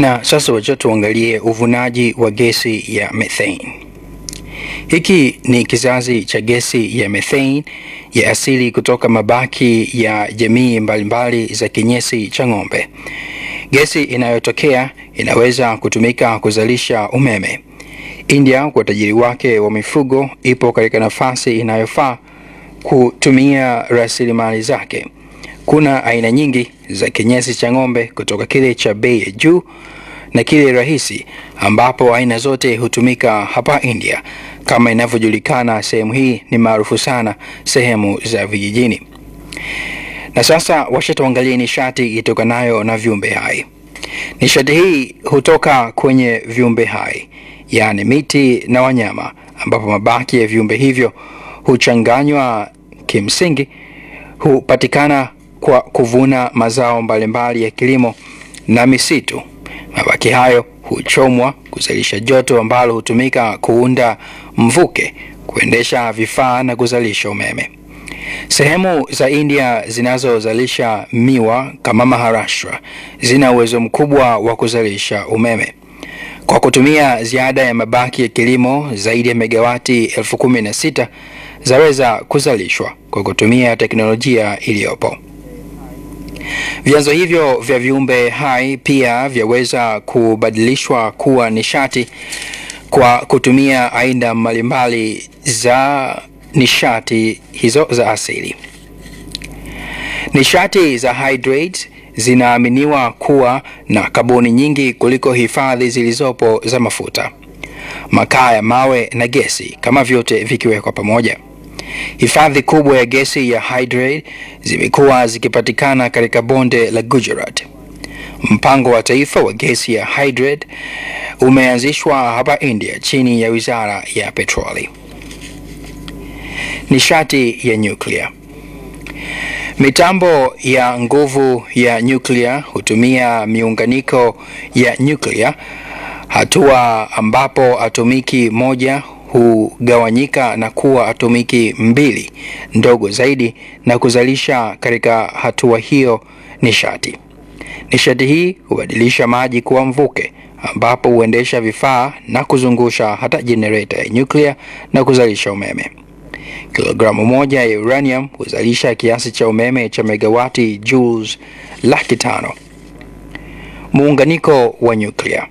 Na sasa wacha tuangalie uvunaji wa gesi ya methane. Hiki ni kizazi cha gesi ya methane ya asili kutoka mabaki ya jamii mbalimbali za kinyesi cha ng'ombe. Gesi inayotokea inaweza kutumika kuzalisha umeme. India kwa utajiri wake wa mifugo ipo katika nafasi inayofaa kutumia rasilimali zake. Kuna aina nyingi za kinyesi cha ng'ombe kutoka kile cha bei ya juu na kile rahisi, ambapo aina zote hutumika hapa India. Kama inavyojulikana, sehemu hii ni maarufu sana sehemu za vijijini. Na sasa wacha tuangalie nishati itokanayo na viumbe hai. Nishati hii hutoka kwenye viumbe hai, yaani miti na wanyama, ambapo mabaki ya viumbe hivyo huchanganywa. Kimsingi hupatikana kwa kuvuna mazao mbalimbali ya kilimo na misitu. Mabaki hayo huchomwa kuzalisha joto ambalo hutumika kuunda mvuke, kuendesha vifaa na kuzalisha umeme. Sehemu za India zinazozalisha miwa kama Maharashtra zina uwezo mkubwa wa kuzalisha umeme kwa kutumia ziada ya mabaki ya kilimo. Zaidi ya megawati elfu kumi na sita zaweza kuzalishwa kwa kutumia teknolojia iliyopo. Vyanzo hivyo vya viumbe hai pia vyaweza kubadilishwa kuwa nishati kwa kutumia aina mbalimbali za nishati hizo za asili. Nishati za hydrates zinaaminiwa kuwa na kaboni nyingi kuliko hifadhi zilizopo za mafuta, makaa ya mawe na gesi, kama vyote vikiwekwa pamoja. Hifadhi kubwa ya gesi ya hydrate zimekuwa zikipatikana katika bonde la Gujarat. Mpango wa taifa wa gesi ya hydrate umeanzishwa hapa India chini ya Wizara ya Petroli. Nishati ya nyuklia. Mitambo ya nguvu ya nyuklia hutumia miunganiko ya nyuklia, hatua ambapo atomiki moja hugawanyika na kuwa atomiki mbili ndogo zaidi na kuzalisha katika hatua hiyo nishati. Nishati hii hubadilisha maji kuwa mvuke ambapo huendesha vifaa na kuzungusha hata jenereta ya nyuklia na kuzalisha umeme. Kilogramu moja ya uranium huzalisha kiasi cha umeme cha megawati joules laki tano. Muunganiko wa nyuklia.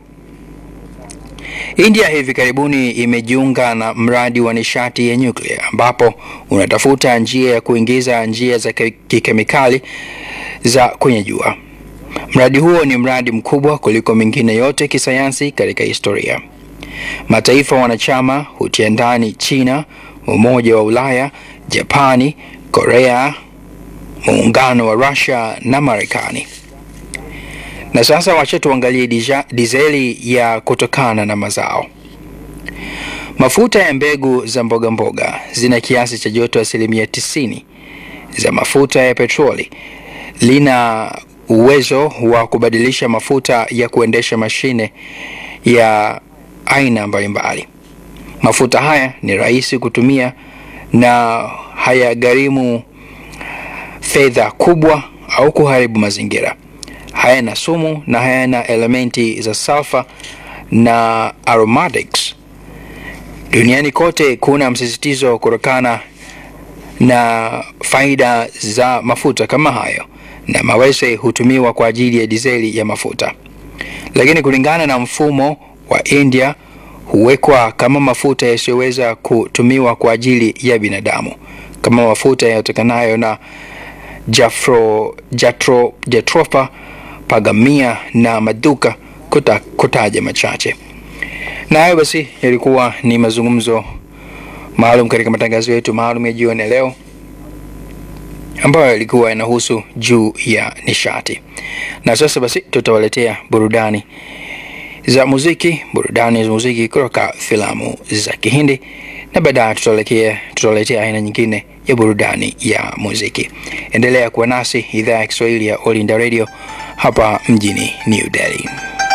India hivi karibuni imejiunga na mradi wa nishati ya nyuklia ambapo unatafuta njia ya kuingiza njia za kikemikali za kwenye jua. Mradi huo ni mradi mkubwa kuliko mingine yote kisayansi katika historia. Mataifa wanachama hutia ndani China, Umoja wa Ulaya, Japani, Korea, muungano wa Russia na Marekani. Na sasa wacha tuangalie dizeli ya kutokana na mazao. Mafuta ya mbegu za mboga mboga zina kiasi cha joto asilimia tisini za mafuta ya petroli. Lina uwezo wa kubadilisha mafuta ya kuendesha mashine ya aina mbalimbali. Mafuta haya ni rahisi kutumia na hayagharimu fedha kubwa au kuharibu mazingira. Hayana sumu na hayana elementi za sulfa na aromatics. Duniani kote kuna msisitizo kutokana na faida za mafuta kama hayo, na mawese hutumiwa kwa ajili ya dizeli ya mafuta, lakini kulingana na mfumo wa India huwekwa kama mafuta yasiyoweza kutumiwa kwa ajili ya binadamu, kama mafuta yanayotokanayo na jafro, jatro, jatrofa pagamia na maduka kuta, kutaja machache. Na hayo basi yalikuwa ni mazungumzo maalum katika matangazo yetu maalum ya jioni leo ambayo yalikuwa yanahusu juu ya nishati. Na sasa basi tutawaletea burudani za muziki, burudani za muziki kutoka filamu za Kihindi na baadaye tutaletea tutaletea aina nyingine ya burudani ya muziki. Endelea kuwa nasi idhaa ya Kiswahili ya All India Radio hapa mjini New Delhi.